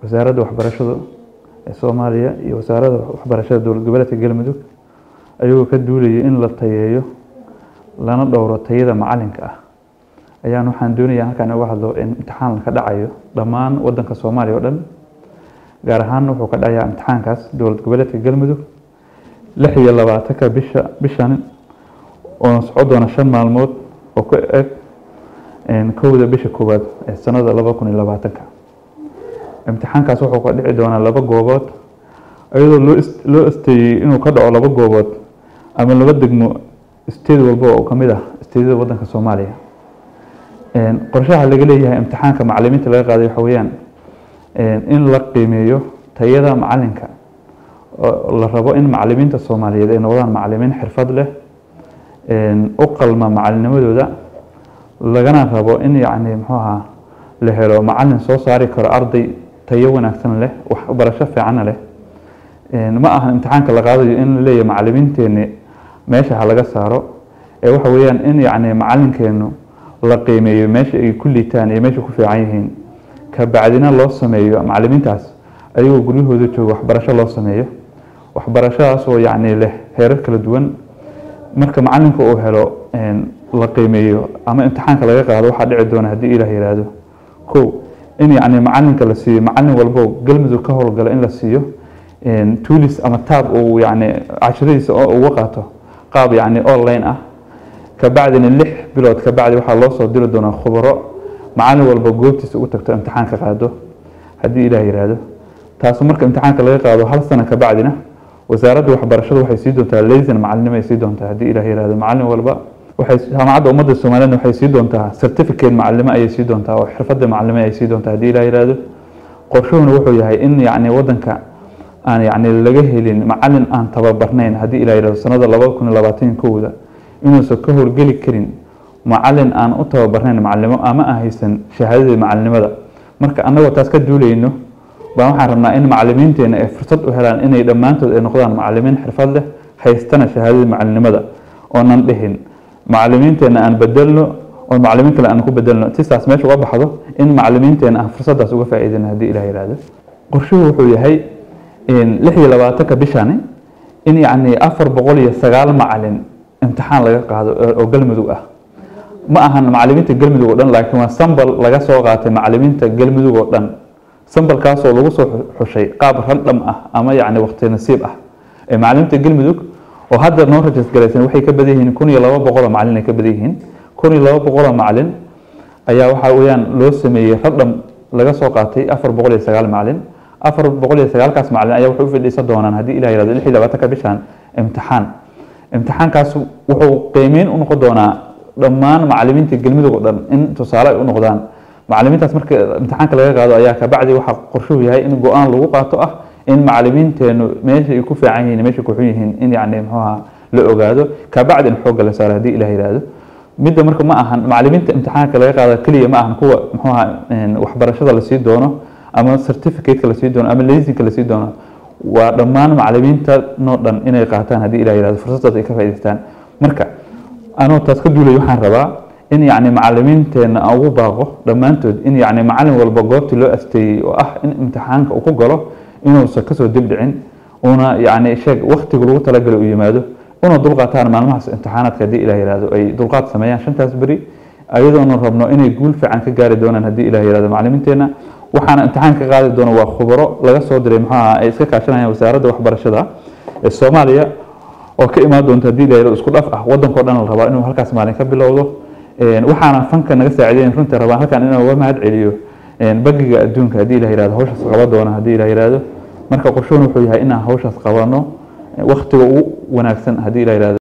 wasaaradda waxbarashada ee soomaaliya iyo wasaaradda waxbarashada dowlad goboleedka galmudug ayagoo ka duulayay in la tayeeyo lana dhowro tayada macalinka ah ayaan waxaan doonaya halkaan uga hadlo in imtixaan ka dhacayo dhammaan wadanka soomaaliya oo dhan gaar ahaan wuxuu ka dhacayaa imtixaankaas dowlad goboleedka galmudug lix iyo labaatanka bisha bishan oo socon doona shan maalmood oo ku eg kowda bisha koowaad ee sanada laba kun iyo labaatanka imtixaankaas wuxuu ka dhici doonaa laba goobood iyadoo loo loo asteeyey inuu ka dhaco laba goobood ama laba degmo steed walba oo kamid ah steedyada wadanka soomaaliya qorshaha laga leeyahay imtixaanka macalimiinta laga qaaday waxa weeyaan in la qiimeeyo tayada macalinka oo la rabo in macalimiinta soomaaliyeed ay noqdaan macalimiin xirfad leh u qalma macalinnimadooda lagana rabo in yacni muxuu ahaa la helo macalin soo saari karo arday tayo wanaagsan leh waxbarasho fiicanna leh ma aha imtixaanka la qaadayo in la leeyahay macalimiinteeni meesha ha laga saaro ee waxa weeyaan in yacni macalinkeenu la qiimeeyo meesha ay ku liitaan iyo meesha ku fiican yihiin kabacdina loo sameeyo macalimiintaas ayagoo guryahooda jooga waxbarasho loo sameeyo waxbarashadaas oo yacni leh heerar kala duwan marka macalinka uu helo la qiimeeyo ama imtixaanka laga qaado waxaa dhici doona haddii ilaah yihahdo kow in yacni macalinka la siiyo macalin walbo galmudug ka howlgala in la siiyo tuulis ama taab uu yacni casharadiisa uga qaato qaab yacni online ah kabacdina lix bilood kabacdi waxaa loo soo diri doonaa khubaro macalin walba goobtiisa ugu tagto imtixaanka qaado haddii ilaah yihahdo taasu marka imtixaanka laga qaado hal sano kabacdina wasaaradda waxbarashada waxay sii doontaa laysan macalinimo ay sii doontaa haddii ilaah yihahdo macalin walba waxay jaamacadda ummadda soomaaliyed waxay sii doontaa certificate macalimo ayay sii doontaa oo xirfadda macalimo ay sii doontaa haddii ilaah yihahdo qorshuhuna wuxuu yahay in yacni wadanka aan yacni laga helin macalin aan tababarnayn haddii ilaah yihahdo sanada laba kun iyo labaatan kowda inuusan ka howlgeli karin macalin aan u tababarnayn macalinimo ama aan haysan shahaadadii macalinimada marka annagoo taas ka duulayno baan waxaan rabnaa in macalimiinteena ay fursad u helaan inay dhammaantood ay noqdaan macalimiin xirfad leh haystana shahaadadii macalinimada oonan dhihin macalimiinteena aan bedelno oo macalimiin kale aan ku bedelno sisaas meesha uga baxdo in macalimiinteena aan fursadaas uga faa'iidayno haddii ilaah yihahdo qorshuhu wuxuu yahay lix iyo labaatanka bishani in yacni afar boqol iyo sagaal macalin imtixaan laga qaado oo galmudug ah ma ahan macalimiinta galmudug oo dhan laakiin waa sambal laga soo qaatay macalimiinta galmudug oo dhan sambalkaasoo lagu soo xushay qaab randham ah ama yacni waqti nasiib ah ee macalimiinta galmudug oo hadda noo rajas galaysan waxay ka badan yihiin kun iyo laba boqoloo macalin ay ka badan yihiin kun iyo laba boqoloo macalin ayaa waxaa weeyaan loo sameeyey randham laga soo qaatay afar boqol iyo sagaal macalin afar boqol iyo sagaalkaas macalin ayaa waxay u fadhiisan doonaan haddii ilah yihahdo lix iyo labaatanka bishan imtixaan imtixaankaas wuxuu qiimeyn u noqon doonaa dhammaan macalimiinta galmudug oo dhan in tusaale ay u noqdaan macalimiintaas marka imtixaanka laga qaado ayaa kabacdi waxaa qorshuhu yahay in go-aan lagu qaato ah in macalimiinteenu meesha ay ku fiican yihiin meesha ku xun yihiin in yacni muxuaha la ogaado kabacdi in xoogga la saaro haddii ilah yihahdo midda marka ma ahan macalimiinta imtixaanka laga qaado keliya ma ahan kuwa muxuaha waxbarashada lasii doono ama certificateka lasii doono ama laysinka lasii doono waa dhammaan macalimiinta noo dhan inay qaataan haddii ilah yihahdo fursadaas ay ka faa'idaystaan marka anoo taas ka duulay waxaan rabaa in yacni macalimiinteena aan ugu baaqo dhammaantood in yacni macalin walba goobtii loo asteeyey oo ah in imtixaanka uu ku galo inuusan kasoo dibdhicin una yacni sheeg waktiga lagu talagalay uu yimaado una dulqaataan maalmahaas imtixaanaadka haddii ilah yihahdo ay dulqaad sameeyaan shantaas beri ayadoona rabno inay guul fiican ka gaari doonaan haddii ilah yihahdo macalimiinteena waxaana imtixaan ka qaadi doona waa khubaro laga soo diray muxuu aha ay iska kaashanayaan wasaaradda waxbarashada ee soomaaliya oo ka imaan doonta haddii la yihahdo isku dhaf ah wadankao dhan la rabaa inuu halkaas maalin ka bilowdo waxaana fanka naga saacidayn runtii rabaan halkan inaan uga mahad celiyo bagiga adduunka haddii la yihahdo hawshaas qaban doona haddii la yihahdo marka qorshuhun wuxuu yahay inaan hawshaas qabano waktiga ugu wanaagsan haddii la yihahdo